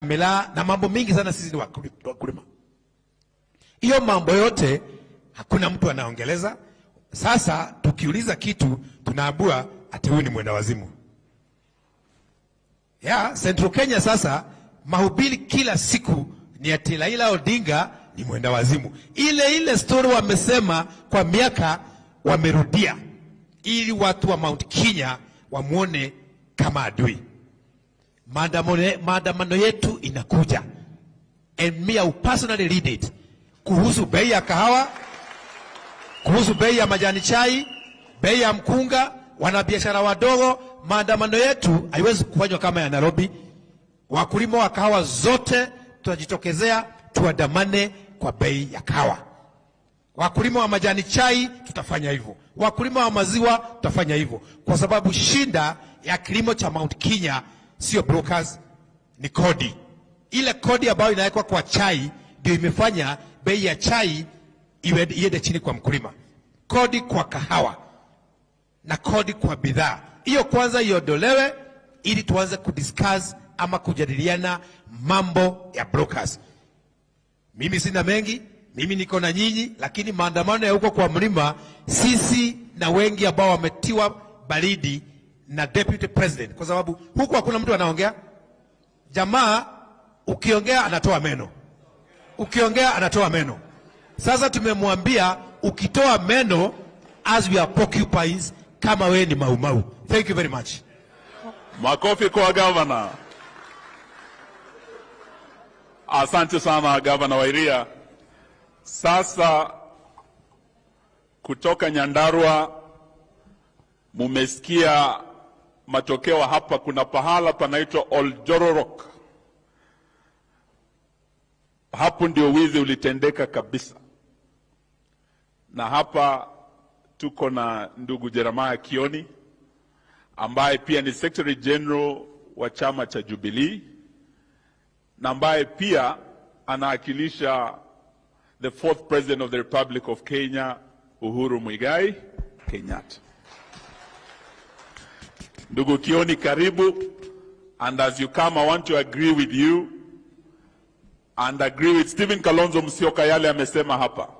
miraa na mambo mingi sana. Sisi ni wakuli- wakulima, hiyo mambo yote hakuna mtu anaongeleza. Sasa tukiuliza kitu tunaambua ati huyu ni mwenda wazimu ya Central Kenya. Sasa mahubiri kila siku ni ati Raila Odinga ni mwenda wazimu. Ile ile story wamesema kwa miaka, wamerudia ili watu wa Mount Kenya wamwone kama adui. Maandamano maandamano yetu inakuja, and me I will personally lead it, kuhusu bei ya kahawa, kuhusu bei ya majani chai, bei ya mkunga, wanabiashara wadogo. Maandamano yetu haiwezi kufanywa kama ya Nairobi. Wakulima wa kahawa zote tutajitokezea, tuandamane kwa bei ya kahawa. Wakulima wa majani chai tutafanya hivyo, wakulima wa maziwa tutafanya hivyo, kwa sababu shinda ya kilimo cha Mount Kenya sio brokers, ni kodi. Ile kodi ambayo inawekwa kwa chai ndio imefanya bei ya chai iwe- iende chini kwa mkulima. Kodi kwa kahawa na kodi kwa bidhaa hiyo kwanza iondolewe, ili tuanze kudiscuss ama kujadiliana mambo ya brokers. Mimi sina mengi, mimi niko na nyinyi, lakini maandamano ya huko kwa mlima, sisi na wengi ambao wametiwa baridi na deputy president, kwa sababu huku hakuna mtu anaongea. Jamaa ukiongea anatoa meno, ukiongea anatoa meno. Sasa tumemwambia ukitoa meno, as we are porcupines, kama wewe ni maumau. Thank you very much. Makofi kwa gavana. Asante sana gavana Wairia. Sasa kutoka Nyandarua mumesikia matokeo hapa. Kuna pahala panaitwa Oljororok, hapo ndio wizi ulitendeka kabisa, na hapa tuko na ndugu Jeremiah Kioni ambaye pia ni Secretary General wa chama cha Jubilee na ambaye pia anawakilisha the fourth president of the Republic of Kenya Uhuru Muigai Kenyatta. Ndugu Kioni, karibu. And as you come, I want to agree with you and agree with Stephen Kalonzo Musyoka yale amesema hapa